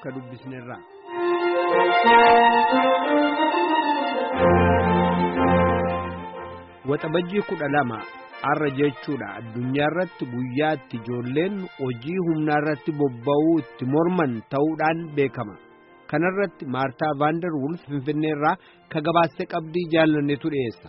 ka dubbisnerra. Waxabajjii kudha lama har'a jechuudha addunyaa irratti guyyaatti ijoolleen hojii humnaa irratti bobba'uu itti morman ta'uudhaan beekama. Kanarratti Maartaa Vaandar Wulf Finfinnee irraa ka gabaastee qabdii jaallannetu dhiyeessa.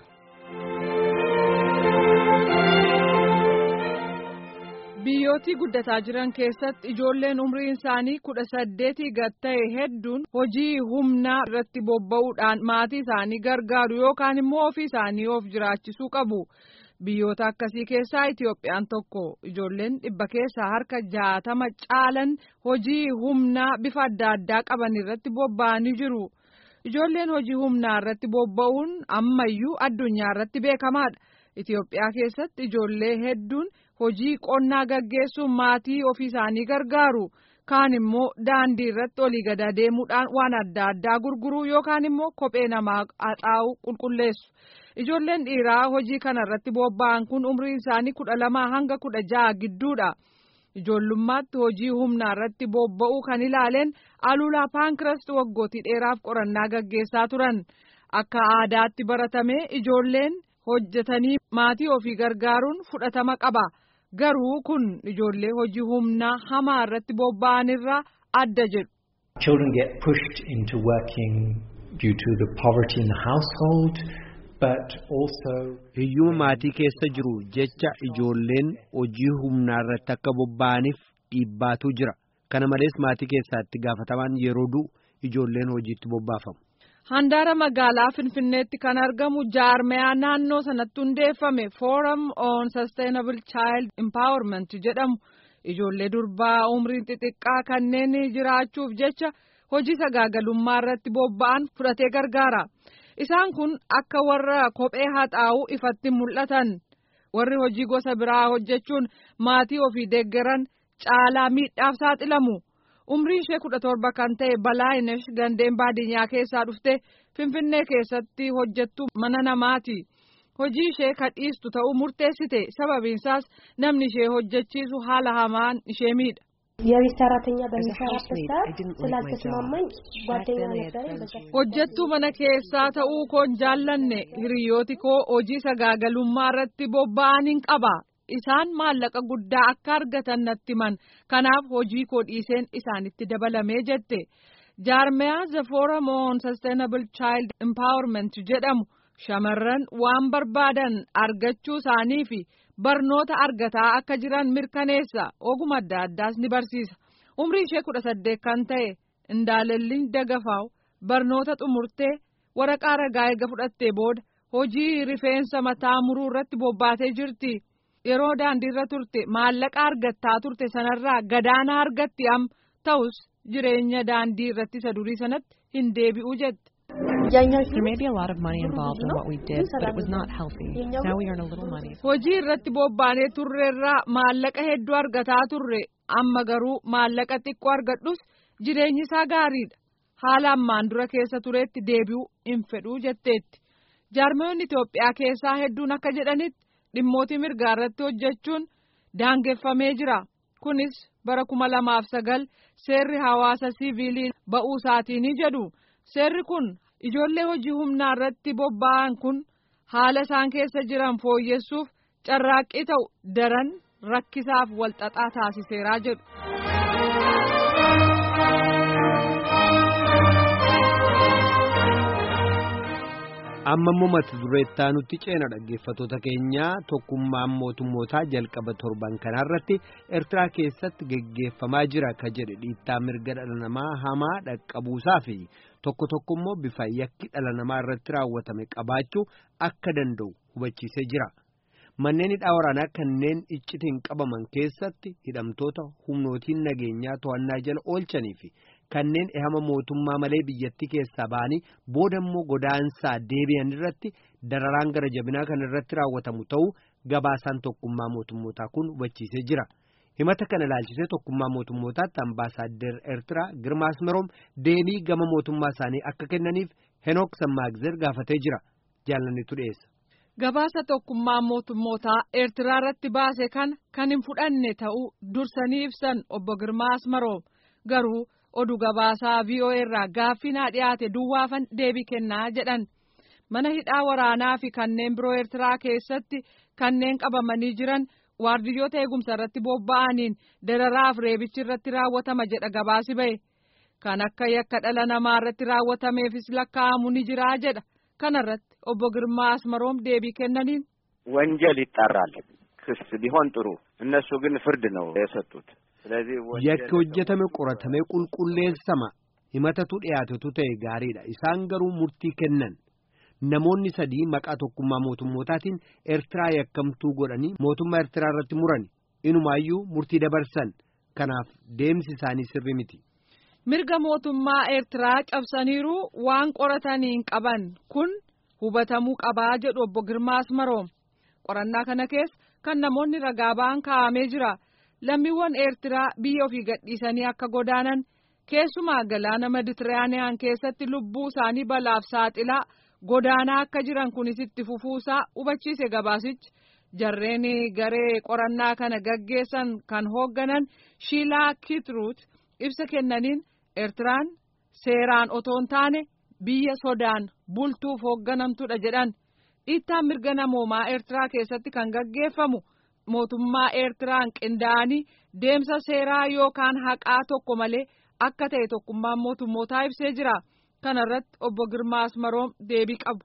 biyyootii guddataa jiran keessatti ijoolleen umriin isaanii kudha saddeetii gad ta'e hedduun hojii humnaa irratti bobba'uudhaan maatii isaanii gargaaru yookaan immoo ofii isaanii of jiraachisuu qabu. Biyyoota akkasii keessaa Itiyoophiyaan tokko ijoolleen dhibba keessaa harka jaatama caalan hojii humnaa bifa adda addaa qaban irratti bobba'anii jiru. Ijoolleen hojii humnaa irratti bobba'uun ammayyuu addunyaa irratti beekamaadha. Itiyoophiyaa keessatti ijoollee hedduun hojii qonnaa gaggeessuun maatii ofii isaanii gargaaru. Kaan immoo daandii irratti olii gad deemuudhaan waan adda addaa gurguruu yookaan immoo kophee namaa haxaa'uu qulqulleessu. Ijoolleen dhiiraa hojii kana irratti bobba'an kun umriin isaanii kudha lamaa hanga kudha ja'a gidduudha. Ijoollummaatti hojii humnaa irratti bobba'uu kan ilaaleen Aluulaa Paankrast waggootii dheeraaf qorannaa gaggeessaa turan. Akka aadaatti baratamee ijoolleen hojjetanii maatii ofii gargaaruun fudhatama qaba. Garuu kun ijoollee hojii humnaa hamaa irratti bobba'an irraa adda jedhu. Children get pushed into working due to the poverty in the household. Hiyyuma maatii keessa jiru jecha ijoolleen hojii humnaa irratti akka bobba'aniif dhiibbaatu jira. Kana malees maatii keessatti gaafatamaan yeroo du'u ijoolleen hojiitti bobbaafamu. Handaara magaalaa Finfinneetti kan argamu jaarmayaa naannoo sanatti hundeeffame Forum on Sustainable Child Empowerment jedhamu ijoollee durbaa umriin xixiqqaa kanneen jiraachuuf jecha hojii sagaagalummaa irratti bobba'an fudhatee gargaara. Isaan kun akka warra kophee haxaa'uu ifatti mul'atan warri hojii gosa biraa hojjechuun maatii ofii deeggaran caalaa miidhaaf saaxilamu. Umriin ishee kudha torba kan ta'e Balaayinesh gandeen baadiyyaa keessaa dhufte Finfinnee keessatti hojjettu mana namaati. Hojii ishee kan dhiistu ta'uu murteessite sababiinsaas namni ishee hojjechiisu haala hamaan ishee miidha. የቤት ሰራተኛ በሚሰራበት ሰዓት ስላልተስማማኝ ጓደኛ ነበረኝ። hojjettuu mana keessaa ta'uu koon jaallanne hiriyooti koo hojii sagaagalummaa irratti bobba'aniin qaba isaan maallaqa guddaa akka argatan natti himan kanaaf hojii koo dhiiseen isaanitti dabalamee jette jaarmayaa the forum on sustainable child empowerment jedhamu shamarran waan barbaadan argachuu isaanii fi barnoota argataa akka jiran mirkaneessa oguma adda addaas ni barsiisa umrii ishee kudha saddeet kan ta'e indaalelliin dagafaaw barnoota xumurtee waraqaa ragaa eega fudhattee booda hojii rifeensa mataa muruu irratti bobbaatee jirti yeroo daandiirra turte maallaqa argattaa turte sanarraa gadaana argatti am ta'us jireenya daandii irratti isa durii sanatti hin deebi'u jette. There may be a lot of money involved in what we did, but it was not healthy. Now we earn a little money. Hojii irratti bobbaanee turreerraa maallaqa hedduu argataa turre amma garuu maallaqa xiqqoo argadhus jireenyi isaa gaariidha. Haala ammaan dura keessa tureetti deebi'uu hin fedhuu jetteetti. Jaarmoonni Itoophiyaa keessaa hedduun akka jedhanitti dhimmootii mirgaa irratti hojjechuun daangeffamee jira. Kunis bara kuma lamaaf sagal seerri hawaasa siviilii ba'uu isaatiin jedhu. Seerri kun ijoollee hojii humnaa irratti bobba'an kun haala isaan keessa jiran fooyyessuuf carraaqqii ta'u daran rakkisaaf walxaxaa taasiseeraa jedhu. amma immoo mata dureettaa nutti ceena dhaggeeffatoota keenyaa tokkummaan mootummootaa jalqaba torban kanaarratti eertiraa keessatti geggeeffamaa jira ka jedhe dhiittaa mirga dhala namaa hamaa dhaqqabuusaa fi tokko tokko immoo bifa yakki dhala namaa irratti raawwatame qabaachuu akka danda'u hubachiisee jira. Manneen hidhaa waraanaa kanneen iccitiin qabaman keessatti hidhamtoota humnootiin nageenyaa to'annaa jala oolchanii fi kanneen ehama mootummaa malee biyyattii keessaa ba'anii booda immoo godaansaa deebi'an irratti dararaan gara jabinaa kan irratti raawwatamu ta'uu gabaasaan tokkummaa mootummootaa kun hubachiisee jira. Himata kana ilaalchisee tokkummaa mootummootaatti ambaasaaddar Eertiraa Girmaa Asmeroom deebii gama mootummaa isaanii akka kennaniif Henook Sammaagzer gaafatee jira. Jaalannitu dhiyeessa. Gabaasa tokkummaa mootummootaa Eertiraa irratti baase kana kan hin fudhanne ta'uu dursanii ibsan obbo Girmaa Asmaroom garuu oduu gabaasaa VOA irraa gaaffiin dhiyaate duwwaafan deebii kennaa jedhan mana hidhaa waraanaa fi kanneen biroo Eertiraa keessatti kanneen qabamanii jiran waardiyyoota eegumsa irratti bobba'aniin dararaaf reebichi irratti raawwatama jedha gabaasi ba'e kan akka yakka dhala namaa irratti raawwatameefis lakkaa'amu ni jiraa jedha kanarratti obbo Girmaa Asmaroom deebii kennaniin. ወንጀል ይጣራል ክስ ቢሆን ጥሩ እነሱ ግን ፍርድ ነው የሰጡት ስለዚህ yakki hojjetame qoratamee qulqulleessama himatatu dhiyaatetu ta'e gaariidha isaan garuu murtii kennan namoonni sadii maqaa tokkummaa mootummootaatiin eertiraa yakkamtuu godhanii mootummaa eertiraa irratti murani inumaayyuu murtii dabarsan kanaaf deemsi isaanii sirri miti. mirga mootummaa eertiraa cabsaniiru waan qorataniin qaban kun hubatamuu qabaa jedhu obbo Girmaa Asmaroom qorannaa kana keessa kan namoonni ragaa ba'an kaa'amee jira lammiiwwan eertiraa biyya ofii gadhiisanii akka godaanan keessumaa galaana meditiraaniyaan keessatti lubbuu isaanii balaaf saaxilaa godaanaa akka jiran kunis itti fufuusaa hubachiise gabaasichi jarreen garee qorannaa kana gaggeessan kan hoogganan shiilaa kitruut ibsa kennaniin eertiraan seeraan otoo hin taane biyya sodaan bultuuf hoogganamtudha jedhan dhiittaan mirga namoomaa eertiraa keessatti kan gaggeeffamu mootummaa eertiraan qindaa'anii deemsa seeraa yookaan haqaa tokko malee akka ta'e tokkummaan mootummootaa ibsee jira kanarratti obbo Girmaa Asmaroom deebii qabu.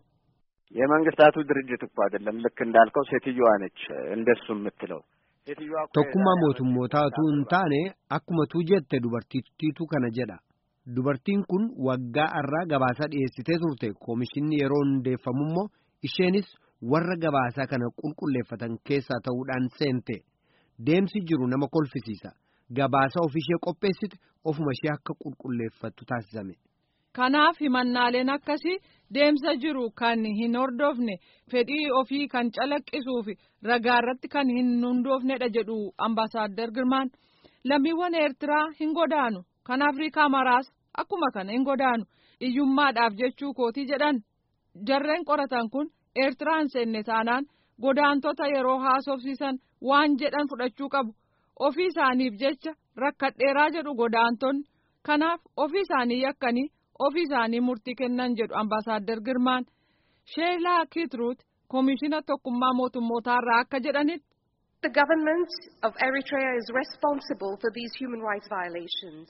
የመንግስታቱ ድርጅት እኮ አይደለም ልክ እንዳልከው ሴትዮዋ ነች እንደሱ የምትለው tokkummaa mootummootaatu hin taane akkuma tuu jette dubartittiitu kana jedha dubartiin kun waggaa irraa gabaasaa dhiyeessitee turte koomishinni yeroo hundeeffamu immoo isheenis warra gabaasaa kana qulqulleeffatan keessaa ta'uudhaan seente deemsi jiru nama kolfisiisa gabaasa ofishee qopheessite ofuma ishee akka qulqulleeffattu taasisame. Kanaaf himannaaleen akkasii deemsa jiru kan hin hordofne fedhii ofii kan calaqqisuuf ragaa irratti kan hin hundoofnedha jedhu ambaasaadder Girmaan lammiiwwan Eertiraa hin godaanu kan Afrikaa maraas akkuma kana hin godaanu iyyummaadhaaf jechuu kootii jedhan jarreen qoratan kun Eertiraan seenne taanaan godaantota yeroo haasofsiisan waan jedhan fudhachuu qabu ofii isaaniif jecha rakkadheeraa jedhu godaantonni kanaaf ofii isaanii yakkanii. ofii isaanii murtii kennan jedhu ambaasaadder Girmaan Sheelaa Kitruut koomishina tokkummaa mootummootaarraa akka jedhanitti. The government of Eritrea is responsible for these human rights violations.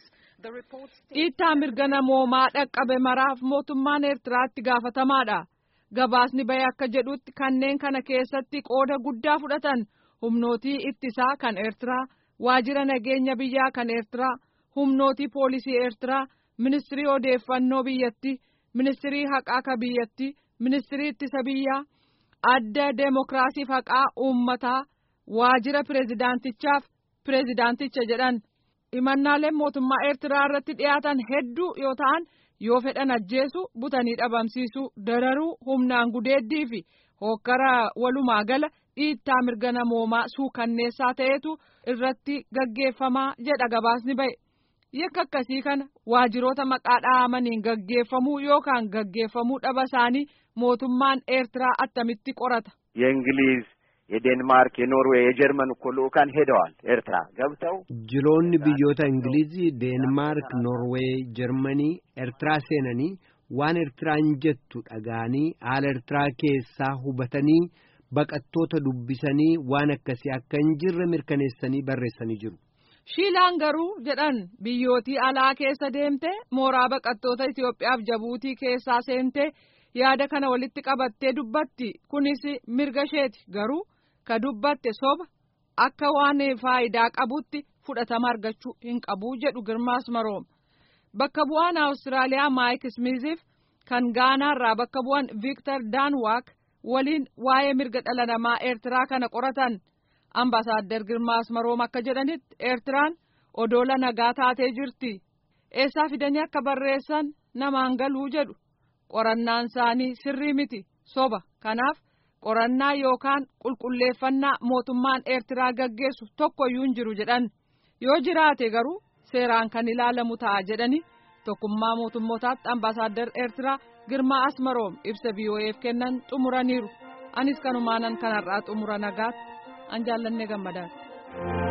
Dhiittaa mirga namoomaa dhaqqabe maraaf mootummaan Eertiraatti gaafatamaadha. Gabaasni bahe akka jedhutti kanneen kana keessatti qooda guddaa fudhatan humnootii ittisaa kan Eertiraa, waajjira nageenya biyyaa kan Eertiraa, humnootii poolisii Eertiraa. ministirii odeeffannoo biyyattii ministirii haqaa ka biyyattii ministirii ittisa biyyaa adda deemokiraasiif haqaa uummataa waajjira pireezidaantichaaf pireezidaanticha jedhan himannaaleen mootummaa eertiraa irratti dhiyaatan hedduu yoo ta'an yoo fedhan ajjeesu butanii dhabamsiisuu dararuu humnaan gudeeddii fi hokkara walumaa gala dhiittaa mirga namoomaa suukanneessaa ta'etu irratti gaggeeffamaa jedha gabaasni ba'e. yakka akkasii kana waajjiroota maqaa dhahamaniin gaggeeffamuu yookaan gaggeeffamuu dhaba isaanii mootummaan eertiraa attamitti qorata. የእንግሊዝ የዴንማርክ የኖርዌይ የጀርመን እኮ ልኡካን ሄደዋል ኤርትራ ገብተው jiloonni biyyoota ingilizii deenmaark noorweey jarmanii eertiraa seenanii waan eertiraan jettu dhaga'anii haala eertiraa keessaa hubatanii baqattoota dubbisanii waan akkasii akka hin jirre mirkaneessanii barreessanii jiru. Shiilaan garuu jedhan biyyootii alaa keessa deemte mooraa baqattoota Itoophiyaaf jabuutii keessaa seente yaada kana walitti qabattee dubbatti kunis mirga isheeti garuu ka dubbatte soba akka waan faayidaa qabutti fudhatama argachuu hin qabu jedhu Girmaas Maroom. Bakka bu'aan Awustiraaliyaa Maayik Smiiziif kan Gaanaarraa bakka bu'aan Viktar Daanwaak waliin waa'ee mirga dhala namaa Eertiraa kana qoratan. ambaasaadder Girmaa Asmaroom akka jedhanitti Eertiraan odoola nagaa taatee jirti. Eessaa fidanii akka barreessan namaan galuu jedhu qorannaan isaanii sirrii miti soba kanaaf qorannaa yookaan qulqulleeffannaa mootummaan Eertiraa gaggeessu tokkoyyuu hin jiru jedhan yoo jiraate garuu seeraan kan ilaalamu ta'a jedhani tokkummaa mootummootaatti ambaasaadder Eertiraa Girmaa Asmaroom ibsa BOA'f kennan xumuraniiru anis kanumaanan kanarraa xumura nagaatti. an jaallanne gammadaati.